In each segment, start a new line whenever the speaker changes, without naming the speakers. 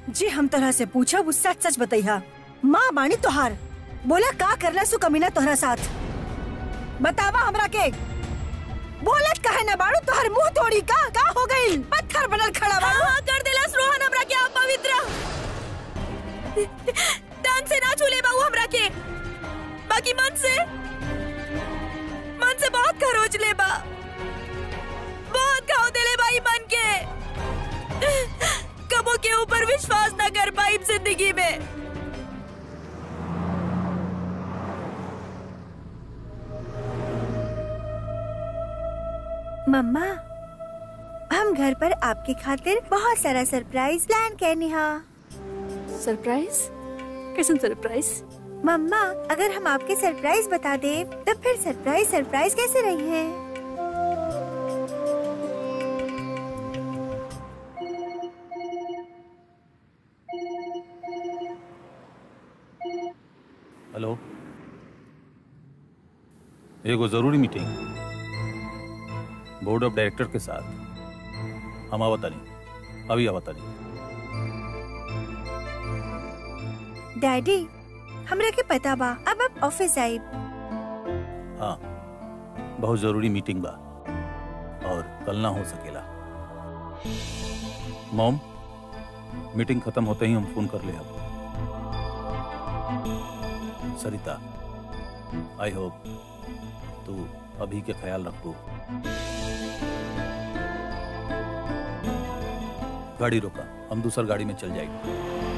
जी हम तोहरा से पूछा वो सच सच बताइहा माँ बाणी तोहार बोला का करला सु कमीना तोहरा साथ बतावा हमरा के बोलत काहे ना बाड़ू तोहर मुंह तोड़ी का का हो गइल पत्थर बनल खड़ा बाड़ू
हाँ कर देलस रोहन हमरा के अपवित्र तन से ना छूले बाबू हमरा के बाकी मन से मन से बहुत खरोच ले बा बहुत खाओ देले भाई मन के कबो के ऊपर विश्वास ना कर पाई जिंदगी में
मम्मा हम घर पर आपके खातिर बहुत सारा सरप्राइज प्लान करनी हा
सरप्राइज कैसन सरप्राइज
मम्मा अगर हम आपके सरप्राइज बता दे तो फिर सरप्राइज सरप्राइज कैसे रही है
हेलो एगो जरूरी मीटिंग बोर्ड ऑफ डायरेक्टर के साथ हम आवतानी अभी आवतानी
डैडी हमरा के पता बा अब आप ऑफिस आई
हाँ बहुत जरूरी मीटिंग बा और कल ना हो सकेला मॉम मीटिंग खत्म होते ही हम फोन कर ले अब सरिता आई होप तू अभी के ख्याल रखो गाड़ी रोका हम दूसर गाड़ी में चल जाएंगे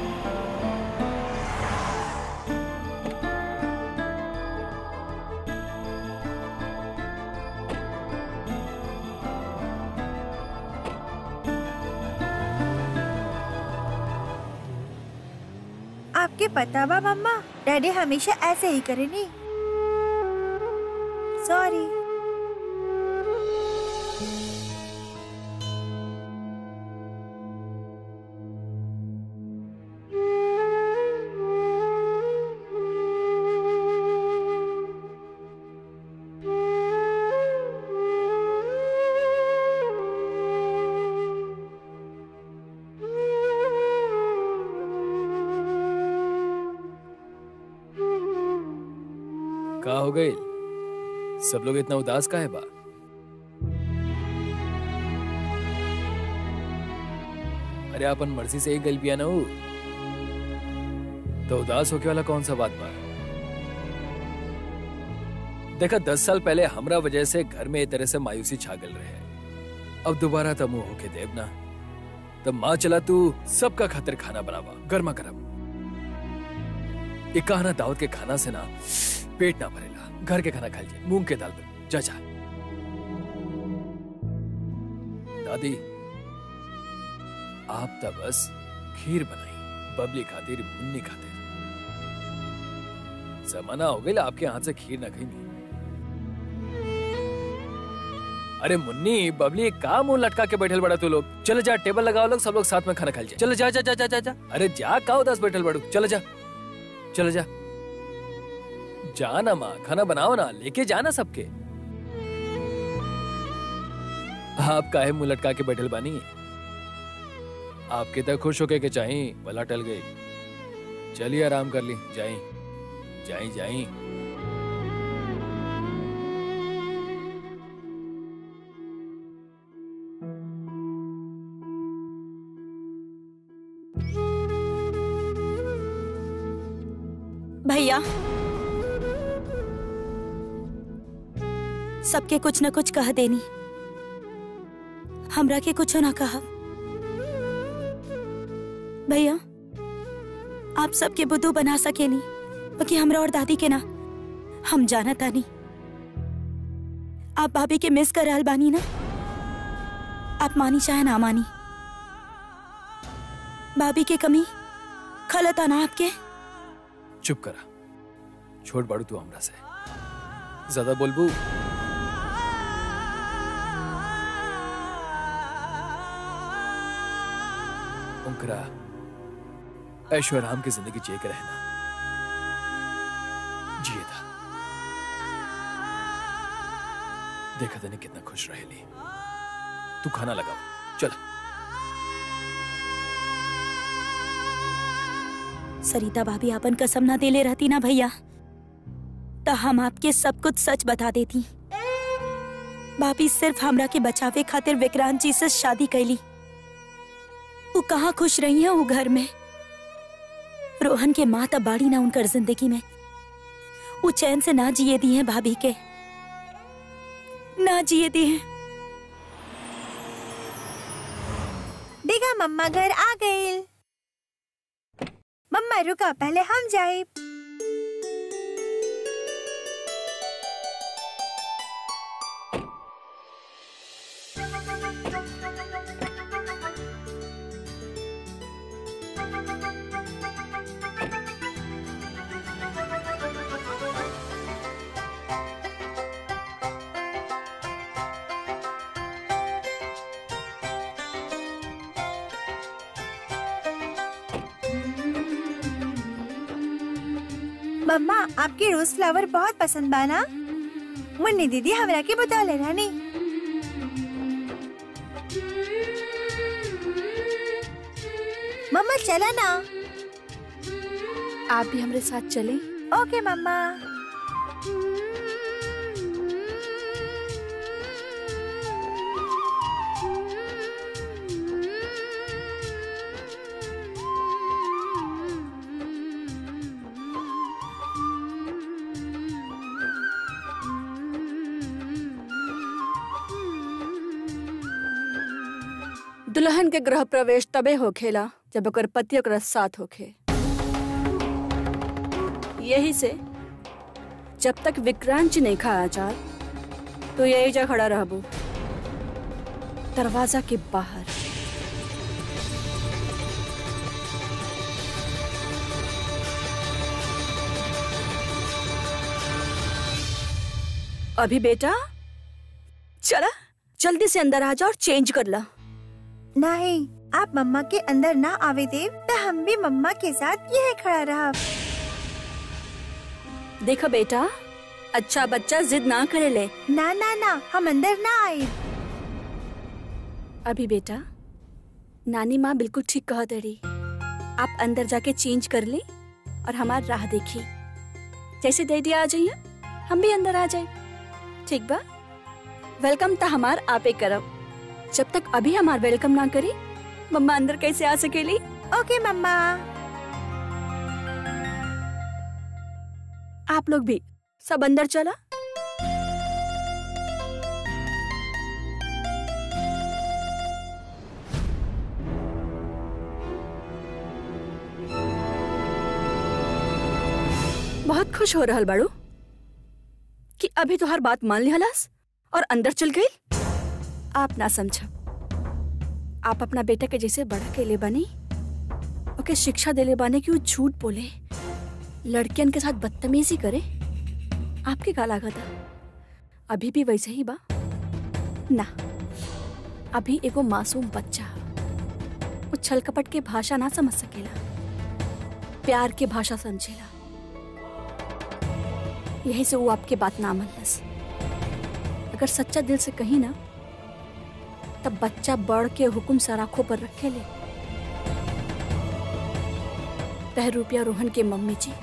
आपके पता बा मम्मा डैडी हमेशा ऐसे ही करे नहीं सॉरी
का हो गई सब लोग इतना उदास का है बा अरे अपन मर्जी से एक गल पिया ना हो तो उदास होके वाला कौन सा बात बा देखा दस साल पहले हमरा वजह से घर में ए तरह से मायूसी छागल रहे अब दोबारा तब मुंह होके देव ना तब माँ चला तू सबका खातिर खाना बनावा गर्मा गर्म एक कहना दावत के खाना से ना पेट ना भरेला घर के खाना खाइल जाए मूंग के दाल पे जा जा दादी आप तो बस खीर बनाई बबली खातिर मुन्नी खातिर जमाना हो गया आपके हाथ से खीर ना खाई अरे मुन्नी बबली का मुंह लटका के बैठल बड़ा तू लोग चलो जा टेबल लगाओ लोग सब लोग साथ में खाना खाइल जाए चलो जा जा जा जा जा जा अरे जा का उदास बैठल बड़ू चलो जा चलो जा जाना माँ खाना बनाओ ना लेके जाना सबके आप काहे मुंह लटका के बैठल बानी आपके तक खुश होके के चाही भला टल गई चलिए आराम कर ली जाई जाई जाई
भैया सबके कुछ न कुछ कह देनी हमरा के कुछ ना कहा भैया आप सबके बुद्धू बना सके नहीं बाकी हमरा और दादी के ना हम जाना तानी आप भाभी के मिस कर रहल बानी ना आप मानी चाहे ना मानी भाभी के कमी खलता ना आपके
चुप करा छोड़ बाड़ू तू हमरा से ज्यादा बोलबू उनकरा ऐशो आराम की जिंदगी जिए के रहना जिए था देखा तने कितना खुश रहेली तू खाना लगाओ चल
सरिता भाभी अपन कसम ना देले रहती ना भैया तो हम आपके सब कुछ सच बता देती भाभी सिर्फ हमरा के बचावे खातिर विक्रांत जी से शादी कैली वो कहाँ खुश रही है वो घर में रोहन के माँ तब बाड़ी ना उनकर जिंदगी में वो चैन से ना जिए दी है भाभी के ना जिए दी है
देखा मम्मा घर आ गई मम्मा रुका पहले हम जाए मम्मा आपके रोज फ्लावर बहुत पसंद बा ना मुन्नी दीदी हमरा के बता लेना नहीं मम्मा चला ना
आप भी हमारे साथ चलें
ओके मम्मा
दुल्हन के गृह प्रवेश तबे होखेला जब ओकर पति ओकरा साथ होखे यही से जब तक विक्रांत जी नहीं खा आचार तो यही जा खड़ा रहबू दरवाजा के बाहर अभी बेटा चला जल्दी से अंदर आ जा और चेंज कर ला
नहीं आप मम्मा के अंदर ना आवे देव तो हम भी मम्मा के साथ यह खड़ा रहा
देखो बेटा अच्छा बच्चा जिद ना करे ले
ना ना ना हम अंदर ना आए
अभी बेटा नानी माँ बिल्कुल ठीक कह रही आप अंदर जाके चेंज कर ले और हमार राह देखी जैसे डैडी आ जाइए हम भी अंदर आ जाए ठीक बा वेलकम तो हमार आपे करब जब तक अभी हमार वेलकम ना करी मम्मा अंदर कैसे आ सकेली
ओके मम्मा
आप लोग भी सब अंदर चला बहुत खुश हो रहल बाड़ू कि अभी तो हर बात मान लिहलास और अंदर चल गई आप ना समझब आप अपना बेटा के जैसे बड़ा के ले बनी ओके शिक्षा देले बाने कि वो झूठ बोले लड़कियन के साथ बदतमीजी करे आपके का लागत अभी भी वैसे ही बा ना अभी एगो मासूम बच्चा वो छल कपट के भाषा ना समझ सकेला प्यार के भाषा समझेला यही से वो आपके बात ना मनलस अगर सच्चा दिल से कही ना तब बच्चा बढ़ के हुक्म सराखों पर रखे ले तह रुपया रोहन के मम्मी जी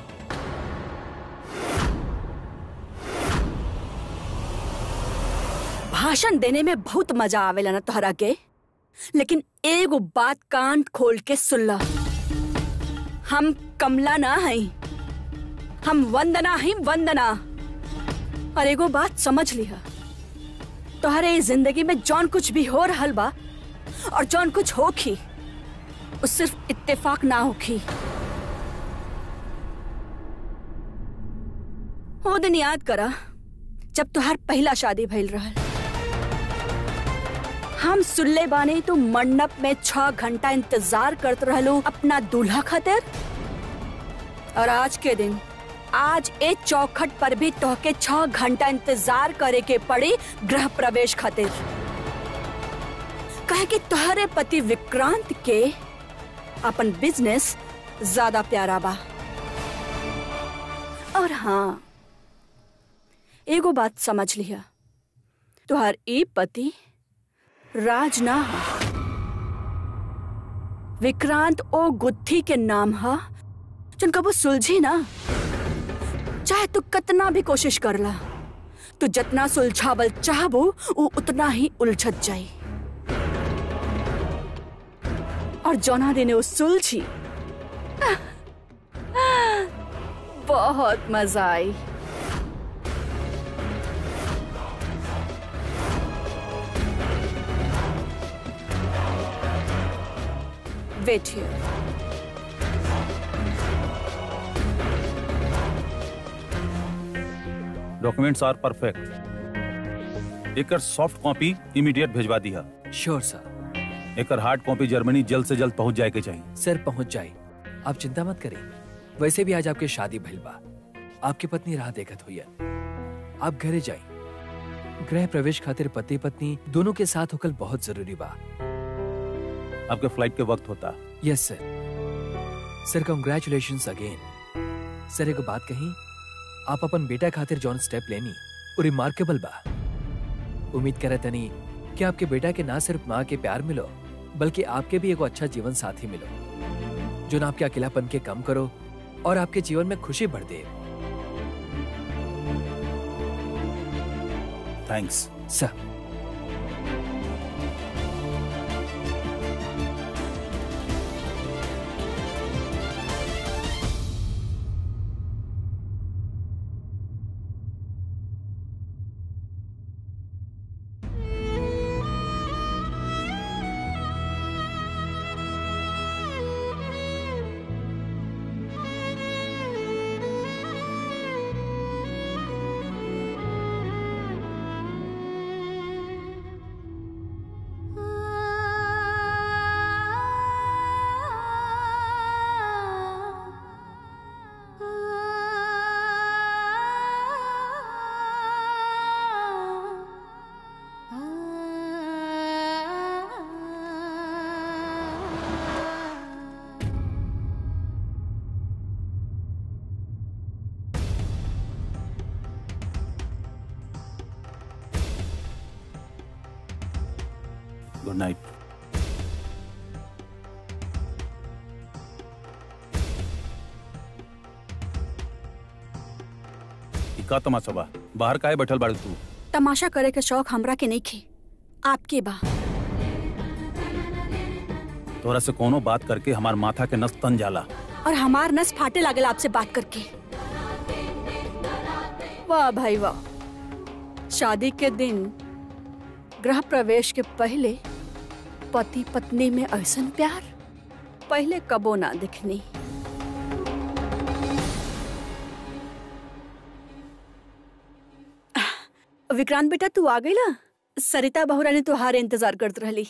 भाषण देने में बहुत मजा आवेला ना तोहरा के लेकिन एगो बात कान खोल के सुन ला हम कमला ना हई हम वंदना ही वंदना और एगो बात समझ लिहा तोहरे इस जिंदगी में जौन कुछ भी हो रहल बा और जौन कुछ होखी वो सिर्फ इत्तेफाक ना होखी वो दिन याद करा जब तुहार पहला शादी भइल रहल हम सुल्ले बाने तो मंडप में छह घंटा इंतजार करत रहलू अपना दूल्हा खातिर और आज के दिन आज ए चौखट पर भी तोहके छह घंटा इंतजार करे के पड़ी गृह प्रवेश खातिर कहे कि तोहरे पति विक्रांत के अपन बिजनेस ज्यादा प्यारा बा और हाँ एगो बात समझ लिया तुहार ई पति राज ना हा विक्रांत ओ गुत्थी के नाम हा जन कबो सुलझी ना चाहे तू कितना भी कोशिश कर ला तू जितना सुलझावल चाहबो वो उतना ही उलझत जाई और जौना दिन वो सुलझी बहुत मजा आई wait here
documents are perfect एकर सॉफ्ट कॉपी इमीडिएट भेजवा दिया
श्योर सर
एकर हार्ड कॉपी जर्मनी जल्द से जल्द पहुंच जाए के चाहिए
सर पहुंच जाए आप चिंता मत करें वैसे भी आज आपके शादी भइल बा आपकी पत्नी राह देखत हुई आप घरे जाए गृह प्रवेश खातिर पति पत्नी दोनों के साथ होकर बहुत जरूरी बा
आपके फ्लाइट के वक्त होता
yes sir sir congratulation again sir एगो बात कही आप अपन बेटा खातिर जौन स्टेप लेनी वो रिमार्केबल बा उम्मीद करे तनी कि आपके बेटा के ना सिर्फ माँ के प्यार मिलो बल्कि आपके भी एगो अच्छा जीवन साथी मिलो जो ना आपके अकेलापन के कम करो और आपके जीवन में खुशी भर दे
थैंक्स
सर
गुड नाइट ई का तमाशा बा बाहर काहे बैठल बाड़ू तू
तमाशा करे के शौक हमरा के नहीं खे आपके बा
तोरा से कोनो बात करके हमार माथा के नस तन जाला
और हमार नस फाटे लागल आपसे बात करके वाह भाई वाह शादी के दिन गृह प्रवेश के पहले पति पत्नी में ऐसन प्यार पहले कबो ना दिखनी विक्रांत बेटा तू आ गई ना सरिता बहुरा ने तुहार इंतजार करत रहली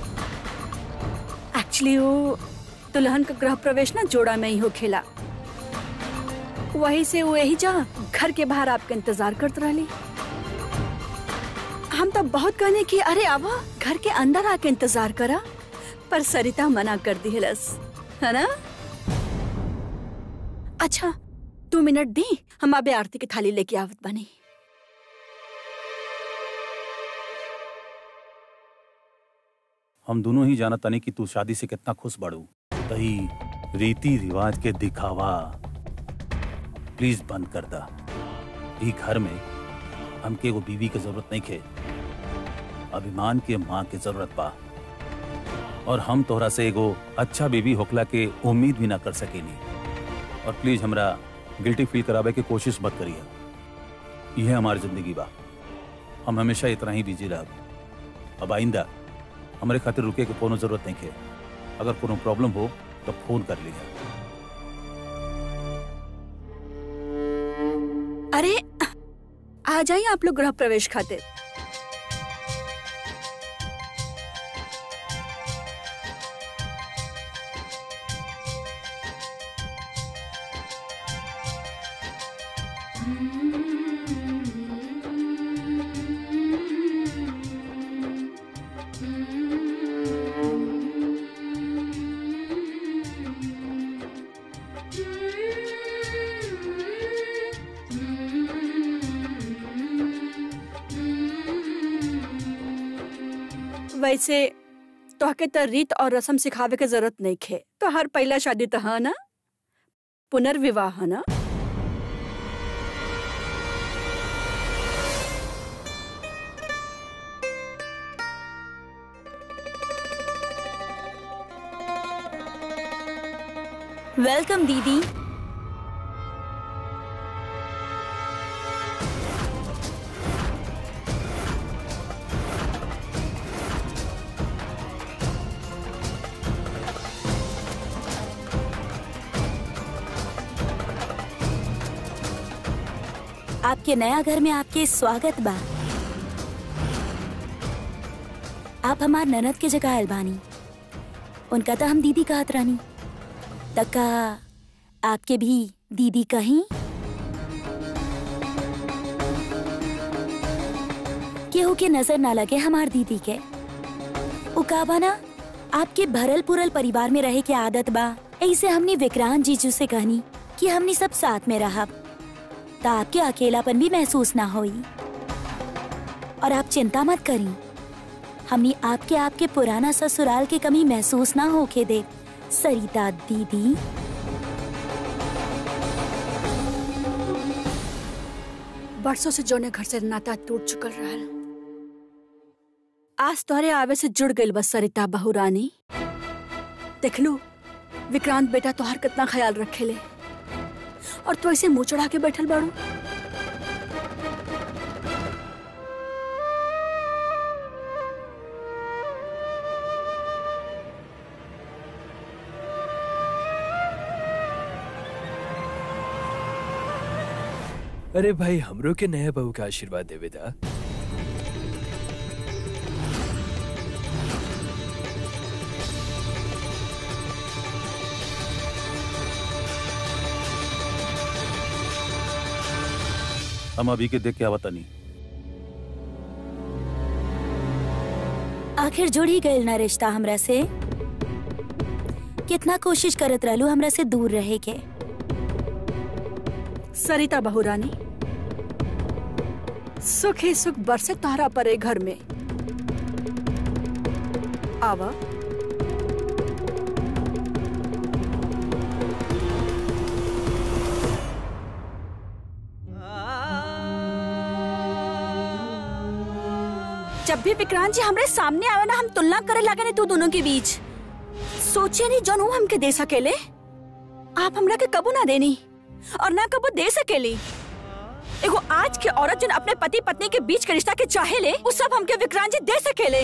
एक्चुअली वो दुल्हन का गृह प्रवेश ना जोड़ा में ही हो खेला वही से वो यही जा घर के बाहर आपका इंतजार करते रहली हम तो बहुत कहने की अरे आवा घर के अंदर आके इंतजार करा पर सरिता मना कर दी हलस है ना अच्छा दो मिनट दी हम अबे आरती की थाली लेके आवत बनी
हम दोनों ही जानत तानी कि तू शादी से कितना खुश बाड़ू तही रीति रिवाज के दिखावा प्लीज बंद कर दा ई घर में हमके एगो बीवी के जरूरत नहीं खे अभिमान के माँ के जरूरत बा और हम तोहरा से एगो अच्छा बीवी होकला के उम्मीद भी ना कर सकेनी और प्लीज हमरा गिल्टी फील करावे के कोशिश मत करिए यह हमारी जिंदगी बा हम हमेशा इतना ही बिजी रहब अब आइंदा हमारे खातिर रुके के कोनो जरूरत नहीं है अगर कोनो प्रॉब्लम हो तो फोन कर लीजिए
अरे आ जाइए आप लोग गृह प्रवेश खातिर वैसे तोहके तो रीत और रस्म सिखावे के जरूरत नहीं खे तो हर पहला शादी तो है ना पुनर्विवाह ना
वेलकम दीदी आपके नया घर में आपके स्वागत बा आप हमार ननद के जगह आयल बानी उनका तो हम दीदी कहत रानी तका आपके भी दीदी कहीं केहू के नजर ना लगे हमार दीदी के उकाबा ना आपके भरल पुरल परिवार में रहे के आदत बा ऐसे हमने विक्रांत जीजू से कहनी कि हमने सब साथ में रहा ता आपके अकेलापन भी महसूस ना होई और आप चिंता मत करी हमने आपके आपके पुराना ससुराल की कमी महसूस ना होके दे सरिता दीदी
बरसों से जौने घर से नाता टूट चुकल रहल आज तोहरे आवे से जुड़ गइल बस सरिता बहुरानी देखलू विक्रांत बेटा तोहार कितना ख्याल रखेले और तू ऐसे मुंह चढ़ा के बैठल बाड़ू
अरे भाई हमरो के नया बहू का आशीर्वाद देवे दा
हम अभी के देख के आवता नहीं
आखिर जुड़ ही गइल ना रिश्ता हमरा से कितना कोशिश करत रहलू हमरा से दूर रहे के
सरिता बहुरानी सुख ही सुख बरसे तोहरा परे घर में आवा जब भी विक्रांत जी हमरे सामने आवे ना हम तुलना करे लगे ने तू दोनों के बीच सोचे नहीं जौन ऊ हमके दे सकेले आप हमरा के कबू ना देनी और ना कबू दे सकेली एगो आज के औरत जन अपने पति पत्नी के बीच के रिश्ता के चाहे ले वो सब हमके विक्रांत जी दे सकेले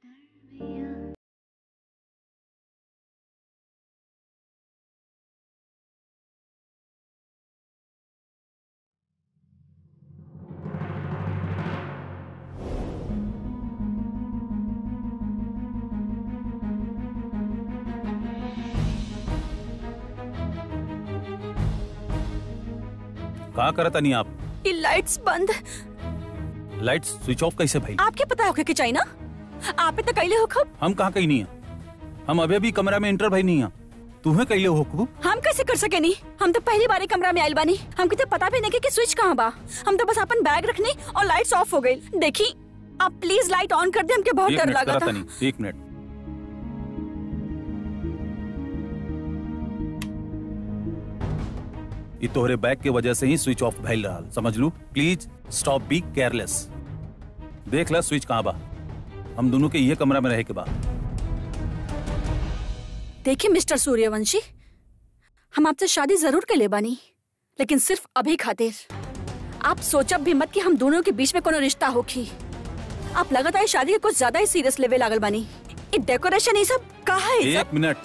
कहा करत नहीं आप
ये लाइट्स बंद
लाइट स्विच ऑफ कैसे भाई
आपके पता होके कि चाहिए ना आप तो कैले हो खब
हम कहाँ कहीं नहीं है हम अभी अभी कमरा में इंटर भाई नहीं है तुम्हें कैले हो खूब
हम कैसे कर सके नहीं हम तो पहली बार ही कमरा में आयल बानी हमके तो पता भी नहीं कि स्विच कहाँ बा हम तो बस अपन बैग रखने और लाइट्स ऑफ हो गई देखी आप प्लीज लाइट ऑन कर दे हमके बहुत
एक
डर
मिनट
लगा
करत
था
नहीं एक मिनट ये तोहरे बैग के वजह से ही स्विच ऑफ भइल रहा समझ लू प्लीज स्टॉप बी केयरलेस देख ला स्विच कहाँ बा हम दोनों के ये कमरा में रहे के बा
देखिए मिस्टर सूर्यवंशी हम आपसे शादी जरूर के ले बानी लेकिन सिर्फ अभी खातिर आप सोचब भी मत कि हम दोनों के बीच में कोनो रिश्ता होखी आप लगातार इस शादी के कुछ ज्यादा ही सीरियस लेवे लागल बानी ये डेकोरेशन ये सब कहा है ये सब?
एक मिनट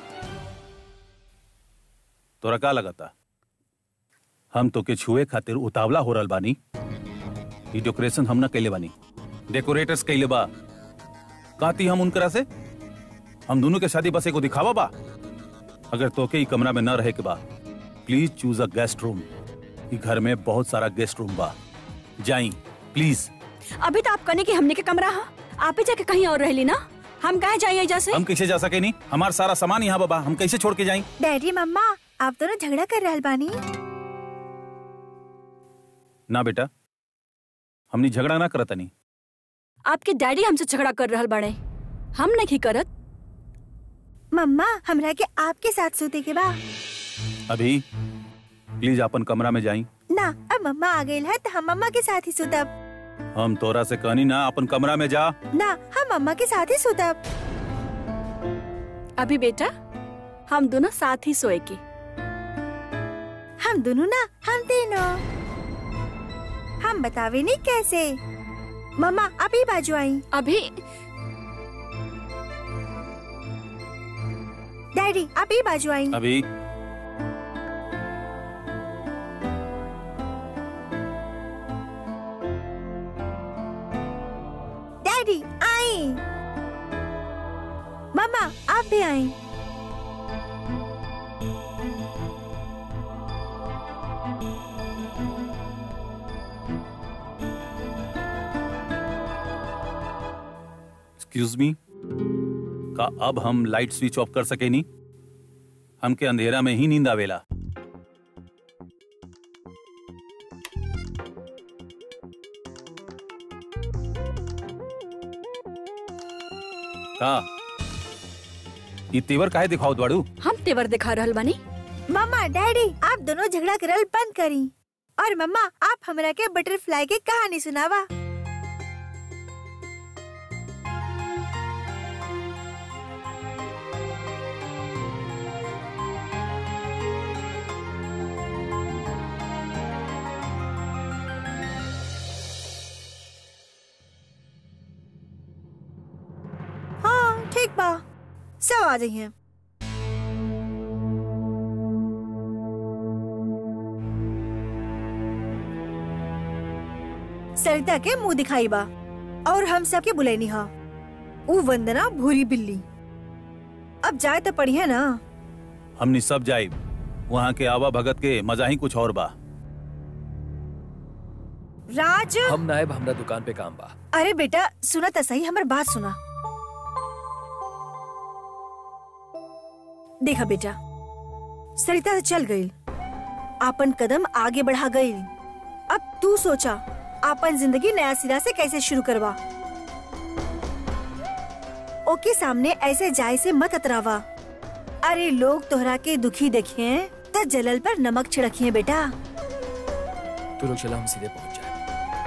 तोरा का लगता हम तो के छुए खातिर उतावला हो रहल बानी ई डेकोरेशन हम ना कैले बानी डेकोरेटर्स कैले बा कहती हम उनकरा से हम दोनों के शादी बस एगो दिखावा बा अगर तोके ई कमरा में न रहे के बा please choose a guest room ई घर में बहुत सारा गेस्ट रूम बा जाई प्लीज
अभी तो आप कहने की हमने के कमरा हा आप ही जाके कहीं और रहली ना हम कहे जाइए एजा से
हम कैसे जा सके नहीं हमारा सारा सामान यहाँ बाबा हम कैसे छोड़ के जाई
डैडी मम्मा आप दोनों झगड़ा कर रहल बानी
ना बेटा हमनी झगड़ा ना करत नहीं
आपके डैडी हमसे झगड़ा कर रहल बाड़े हम नहीं करत
मम्मा हमरा के आपके साथ सोते के बा
अभी प्लीज अपन कमरा में जाई
ना अब मम्मा आ गई है तो हम मम्मा के साथ ही सुतब
हम तोरा से कहनी ना अपन कमरा में जा
ना हम मम्मा के साथ ही सुतब
अभी बेटा हम दोनों साथ ही सोए के
हम दोनों ना हम तीनों हम बतावे नहीं कैसे मम्मा अभी बाजू आई
अभी
डैडी अभी बाजू आई
अभी
डैडी आई मम्मा आप भी आई
एक्सक्यूज मी का अब हम लाइट स्विच ऑफ कर सके नहीं हमके अंधेरा में ही नींद आवेला का ई तेवर काहे दिखाओ द्वाड़ू
हम तेवर दिखा रहल बानी
मम्मा डैडी आप दोनों झगड़ा करल बंद करी और मम्मा आप हमरा के बटरफ्लाई के कहानी सुनावा हाँ ठीक बा सब आ जाइए सरिता के मुंह दिखाई बा और हम सबके बुलैनी हा ऊ वंदना भूरी बिल्ली अब जाए तो पढ़िए ना
हमनी सब जाए वहाँ के आवा भगत के मजा ही कुछ और बा
राज
हम नायब हमरा दुकान पे काम बा
अरे बेटा सुना तो सही हमार बात सुना देखा बेटा सरिता तो चल गई आपन कदम आगे बढ़ा गई अब तू सोचा आपन जिंदगी नया सिरा से कैसे शुरू करवा ओके सामने ऐसे जाय से मत अतरावा अरे लोग तोहरा के दुखी देखिए तो जलल पर नमक छिड़किए बेटा
तू लोग चला हम सीधे पहुंच जाए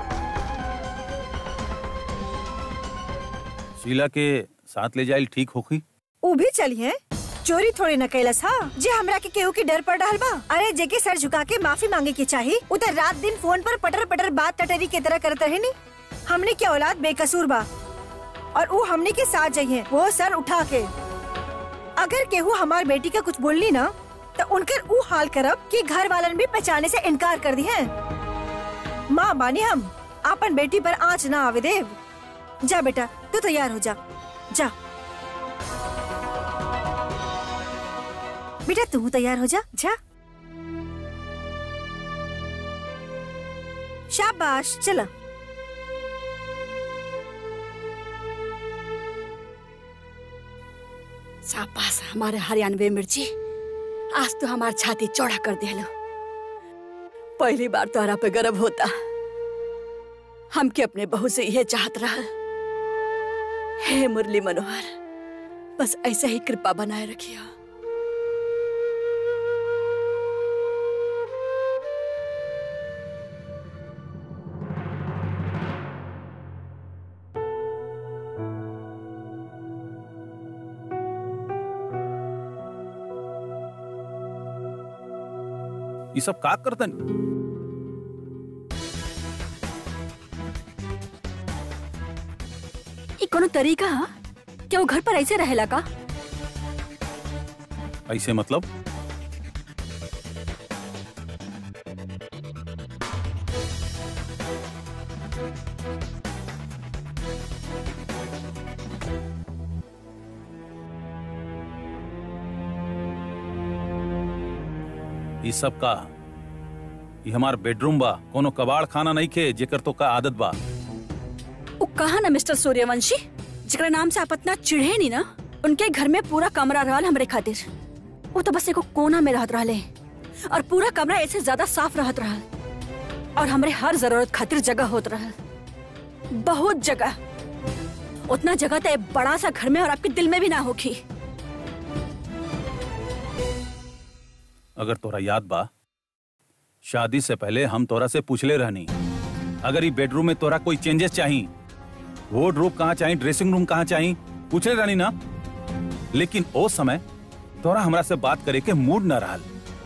शीला के साथ ले जाइल ठीक होखी
ऊ भी चलिए चोरी थोड़ी न कैलस हा जे हमरा के केहू की डर पड़ रहल बा अरे जेके सर झुका के माफी मांगे के चाही उतर रात दिन फोन पर पटर पटर बात टटरी के तरह करत रहे नी हमने क्या औलाद बेकसूर बा और वो हमने के साथ जाइए वो सर उठा के अगर केहू हमार बेटी का कुछ बोलनी ना तो उनकर ऊ हाल करब कि घर वालन भी पहचाने से इनकार कर दी है माँ बानी हम अपन बेटी पर आँच ना आवे देव जा बेटा तू तैयार हो जा जा बेटा तू तैयार हो जा जा शाबाश चला
शाबाश हमारे हरियाणवी मिर्ची आज तो हमार छाती चौड़ा कर दिया पहली बार तोहरा पे गर्व होता हमके अपने बहू से यह चाहत रहा हे मुरली मनोहर बस ऐसे ही कृपा बनाए रखियो
ये सब का करतन
ये कोनो तरीका हा? क्या वो घर पर ऐसे रहेला का
ऐसे मतलब ये सब का ये हमार बेडरूम बा कोनो कबाड़ खाना नहीं खे जेकर तो का आदत बा
वो कहा ना मिस्टर सूर्यवंशी जरा नाम से आप इतना चिढ़े नहीं ना उनके घर में पूरा कमरा रहल हमरे खातिर वो तो बस एगो कोना में रहत रहले और पूरा कमरा ऐसे ज्यादा साफ रहत रहल और हमरे हर जरूरत खातिर जगह होत रहल बहुत जगह उतना जगह तो एक बड़ा सा घर में और आपके दिल में भी ना होगी
अगर तोरा याद बा शादी से पहले हम तोरा से पूछले रहनी अगर ये बेडरूम में तोरा कोई चेंजेस चाही वार्डरोब कहाँ चाही ड्रेसिंग रूम कहाँ चाही पूछले रहनी ना लेकिन ओ समय तोरा हमरा से बात करे के मूड न रहल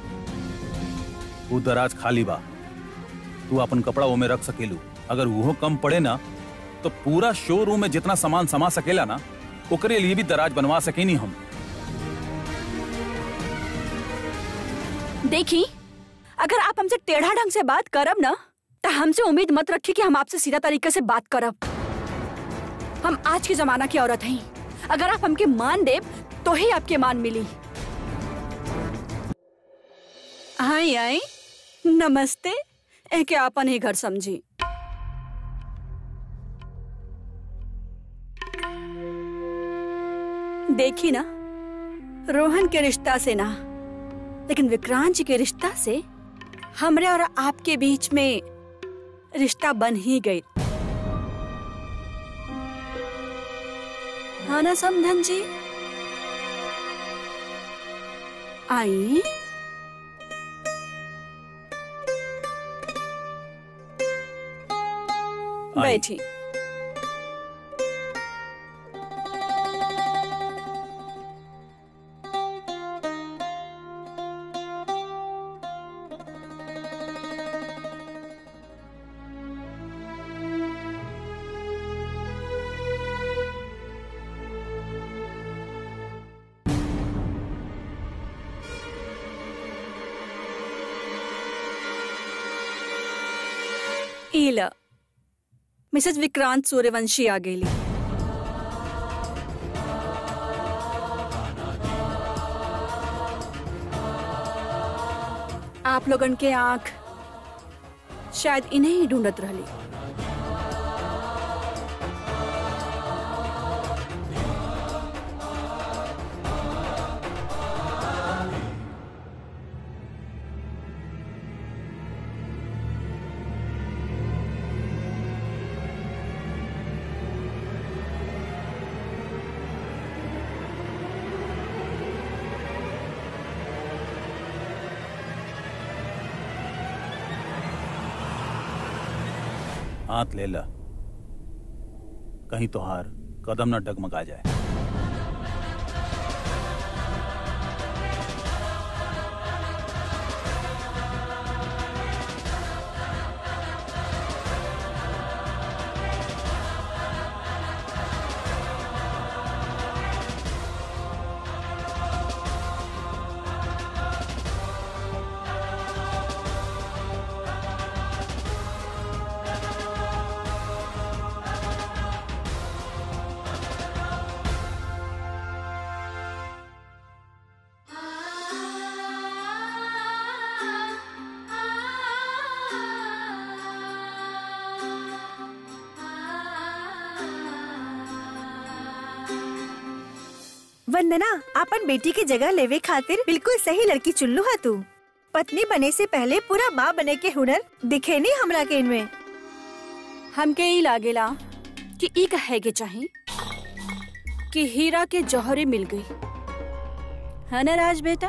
वो दराज खाली बा तू अपन कपड़ा वो में रख सकेलू अगर वो कम पड़े ना तो पूरा शोरूम में जितना सामान समा सकेला ना ओकरे लिए भी दराज बनवा सकेनी हम
देखी अगर आप हमसे टेढ़ा ढंग से बात करब ना तो हमसे उम्मीद मत रखी कि हम आपसे सीधा तरीके से बात करब हम आज के जमाना की औरत हैं अगर आप हमके मान देव तो ही आपके मान मिली आई आई नमस्ते एके आपन ही घर समझी देखी ना रोहन के रिश्ता से ना लेकिन विक्रांत जी के रिश्ता से हमरे और आपके बीच में रिश्ता बन ही गई हाँ ना समधन जी आई बैठी ईला मिसेस विक्रांत सूर्यवंशी आ गेली आप लोगन के आंख शायद इन्हें ही ढूंढत रहली
हाथ ले ला कहीं तोहार कदम न डगमगा जाए
वंदना अपन बेटी की जगह लेवे खातिर बिल्कुल सही लड़की चुल्लू है तू पत्नी बने से पहले पूरा माँ बने के हुनर दिखे नहीं हमरा के इनमें
हमके ई लागेला कि ई कहे के चाही कि हीरा के जौहरी मिल गई है ना राज बेटा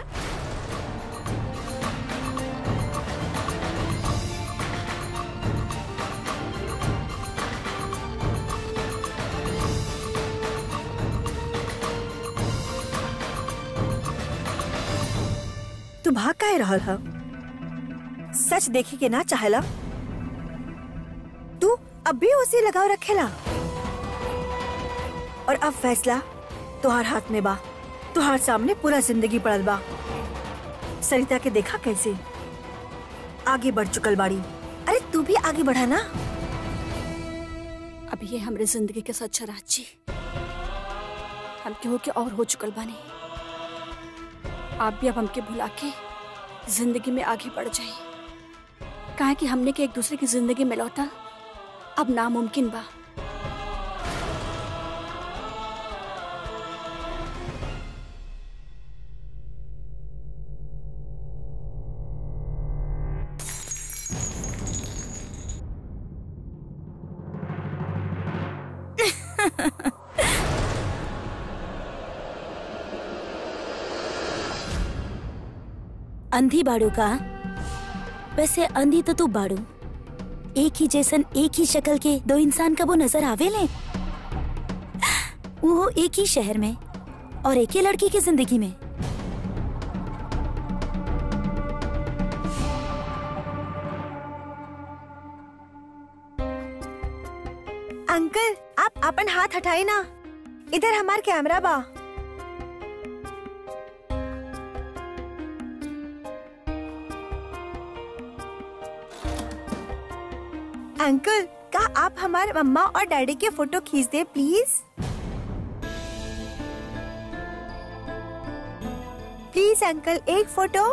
तू भाग काहे रहल ह सच देखे के ना चाहेला तू अब भी उसे लगाव रखेला और अब फैसला तुहार हाथ में बा तुहार सामने पूरा जिंदगी पड़ल बा सरिता के देखा कैसे आगे बढ़ चुकल बाड़ी अरे तू भी आगे बढ़ा ना
अब ये हमरे जिंदगी के सच्चा राज जी हम केहू के और हो चुकल बानी आप भी अब हमके भुला के जिंदगी में आगे बढ़ जाए काहे कि हमने के एक दूसरे की जिंदगी में लौटा अब नामुमकिन बा
अंधी बाड़ू का वैसे अंधी तो तू बाड़ू एक ही जैसन एक ही शक्ल के दो इंसान कबो नजर आवे ले वो एक ही शहर में और एक ही लड़की की जिंदगी में
अंकल आप अपन हाथ हटाए ना इधर हमार कैमरा बा अंकल का आप हमारे मम्मा और डैडी के फोटो खींच दे प्लीज प्लीज अंकल एक फोटो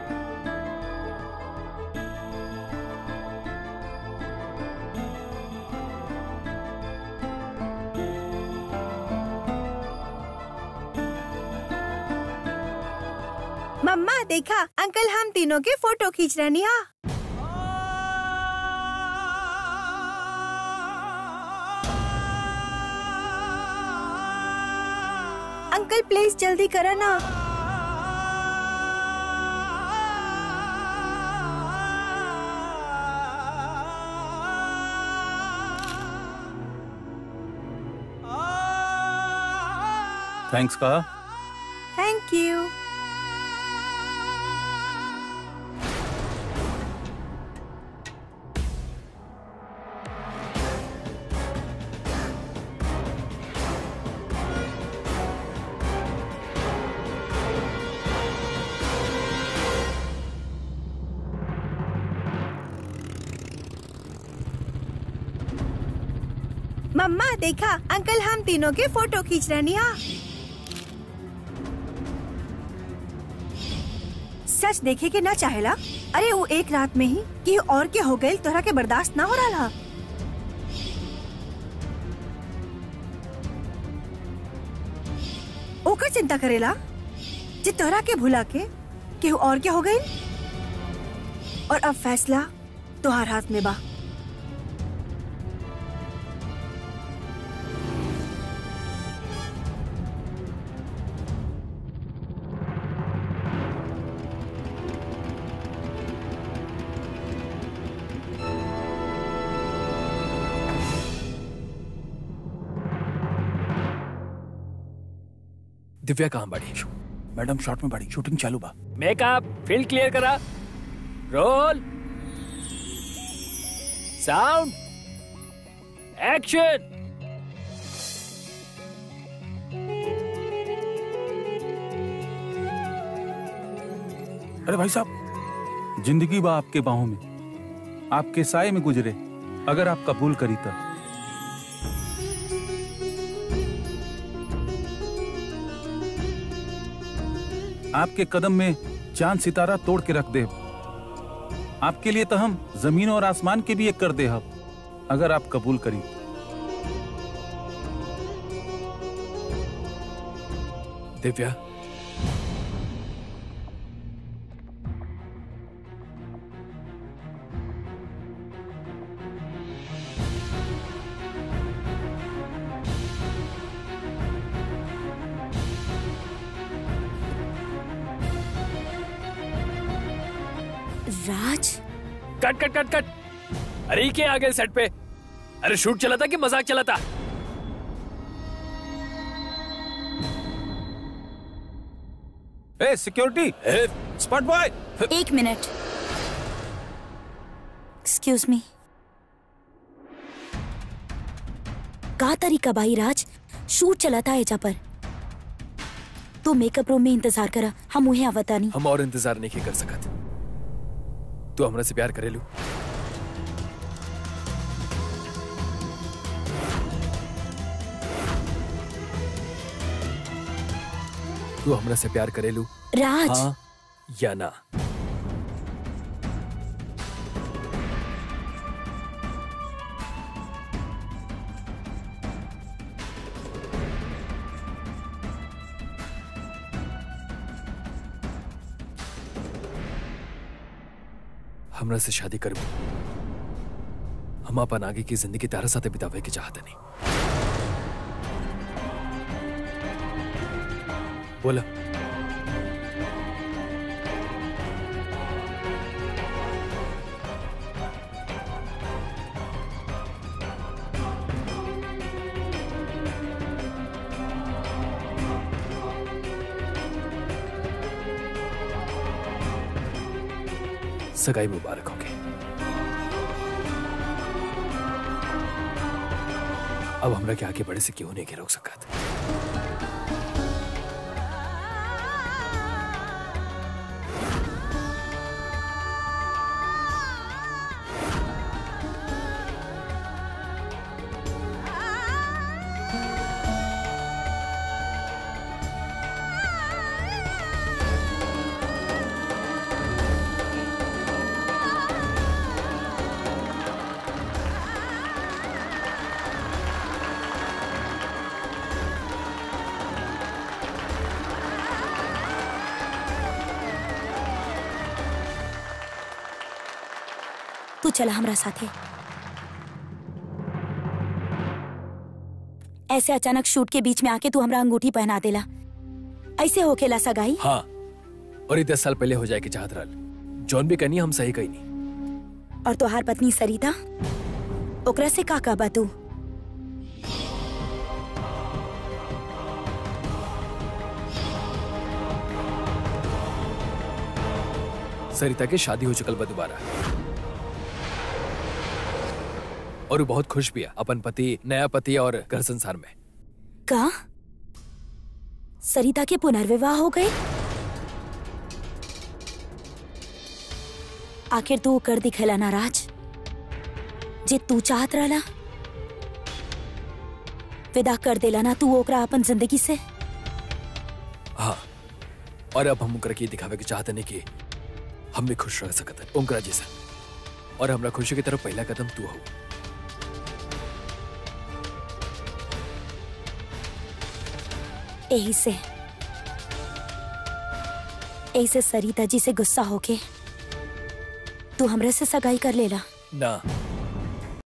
मम्मा देखा अंकल हम तीनों के फोटो खींच रहे हा अंकल प्लीज जल्दी करो ना
थैंक्स का
थैंक यू मम्मा देखा अंकल हम तीनों के फोटो खींच रहे हा सच देखे के ना चाहेला अरे वो एक रात में ही कि और के हो गई तोहरा के बर्दाश्त ना हो रहा ओकर चिंता करेला जे तोहरा के भुला के केहू और के हो गई और अब फैसला तोहार हाथ में बा
दिव्या कहाँ बड़ी
मैडम शॉर्ट में बड़ी शूटिंग चालू बा
मेकअप फील्ड क्लियर करा रोल साउंड एक्शन
अरे भाई साहब जिंदगी बा आपके बाहों में आपके साय में गुजरे अगर आप कबूल करी तो आपके कदम में चांद सितारा तोड़ के रख दे आपके लिए तो हम जमीन और आसमान के भी एक कर दे हम अगर आप कबूल करी
दिव्या
राज
कट कट कट कट अरे ये क्या आ गए सेट पे अरे शूट चला था कि मजाक चला था
ए सिक्योरिटी
ए,
स्पॉट बॉय
एक मिनट एक्सक्यूज मी का तरीका भाई राज शूट चला था एजा पर तू मेकअप रूम में इंतजार करा हम उहे आवता नहीं
हम और इंतजार नहीं कर सकत तू हमरा से प्यार करेलू तू हमरा से प्यार करेलू
राज
हाँ या ना हमरा से शादी करबू हम अपन आगे की जिंदगी तारा साथे बितावे के चाहते नहीं बोला सगाई मुबारक होगी अब हमरा के आगे बढ़े से क्यों नहीं के रोक सकत
तू चला हमरा साथे ऐसे अचानक शूट के बीच में आके तू हमरा अंगूठी पहना देला ऐसे होकेला सगाई
हाँ और ये दस साल पहले हो जाए के चाहत रहल जौन भी कहनी हम सही कही नहीं
और तोहार पत्नी सरिता ओकरा से का कहबा तू
सरिता के शादी हो चुकल बा दोबारा और वो बहुत खुश भी है अपन पति नया पति और घर संसार में
का सरिता के पुनर्विवाह हो गए आखिर तू कर दिखेला ना राज जे तू चाहत रहला विदा कर देला ना तू ओकरा अपन जिंदगी से
हाँ और अब हम उनकरा के ये दिखावे के चाहते नहीं कि हम भी खुश रह सकते हैं उनकरा जैसा और हमरा खुशी की तरफ पहला कदम तू हो
यही से यही से सरिता जी से गुस्सा होके तू हमरे से सगाई कर लेला
ना